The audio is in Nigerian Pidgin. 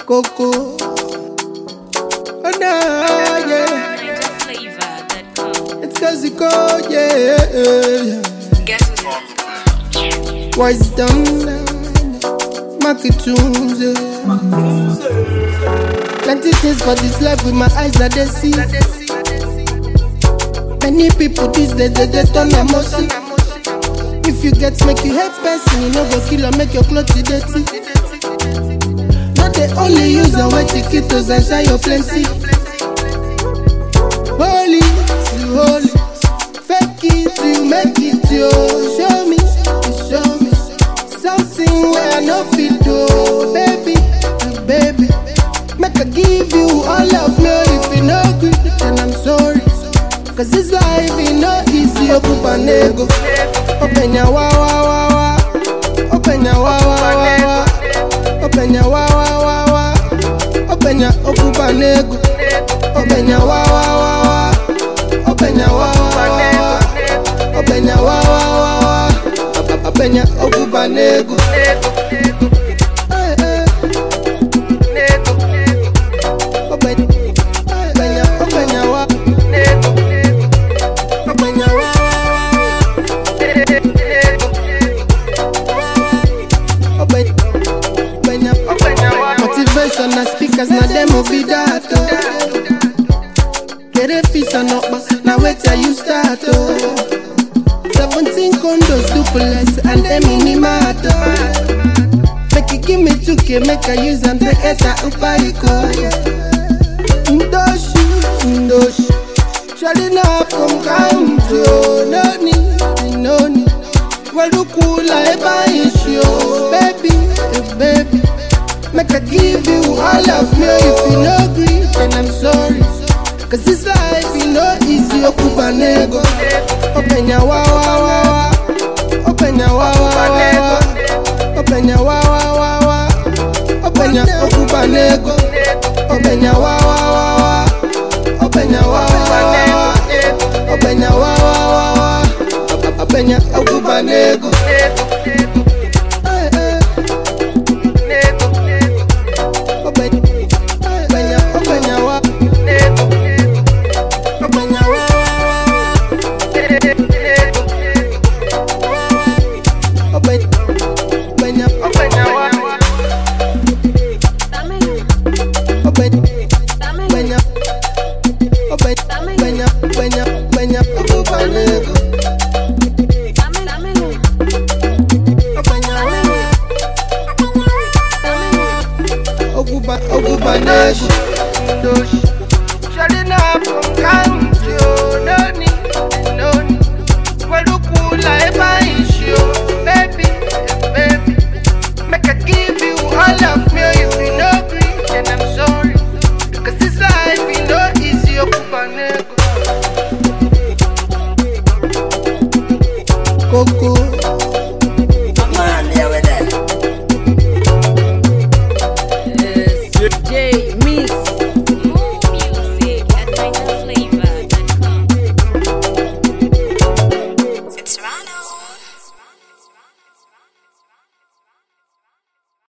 Coco. Oh no, yeah. Flavor.com. It's cause you go, yeah. Guess who's Wise down, market tunes, yeah. Plenty things for this life with my eyes that they see. Many people these days they, they turn a mercy. If you get make you hate person, you know go kill or make your clothes dirty. Not they only use your white chiquitos and shine your plenty. Holy, you holy, fake it, you make it, yo. Show me, you show me something where I no fit do, baby, uh, baby. Make I give you all of me if you no good, then I'm sorry. Cause this life is no easy, open panego. Open your wa wa wa wa. Open your wa wa wa wa. Open your wa wa wa wa. Open your open panego. Open your wa wa wa wa. Open your wa wa wa wa. Open your wa wa wa wa. Open your open panego. Eh, eh. Open, open your, open your wa. Open your wa wa wa wa. Open, open your, open your wa. Motivation na speakers na them will be that. Oh. Get a fish and up, now wait till you start. Oh. 17 condos, duplex, and them minimato. Make you give me 2k, make I use and take it out upariko. Ndoshi, ndoshi. Shali na from kanjo, no need, no need. Walukula eba issue, baby, eh, baby. Make I give you all of me if you no agree, then I'm sorry. Cause this life is no easy, okuba nego. Open your wa wa wa wa. Open your wa wa wa wa. Open your wa wa wa wa. Open your okuba nego. Open your wa wa wa wa. Open your wa wa wa wa. Open your wa wa wa wa. Open your okuba nego. Eh, eh. Open, open your, open your wa. Open your wa wa wa. Open, open your, open your wa. Open, open your, open, open your, open your, open your okuba nego. Open your wa wa. Okuba, okuba nego. Doshi. Shali na from kanjo, no need, no need. Walukula eba issue, baby, eh, baby. Make I give you all of me if you no agree, then I'm sorry. Cause this life is no easy, okuba nego. Coco,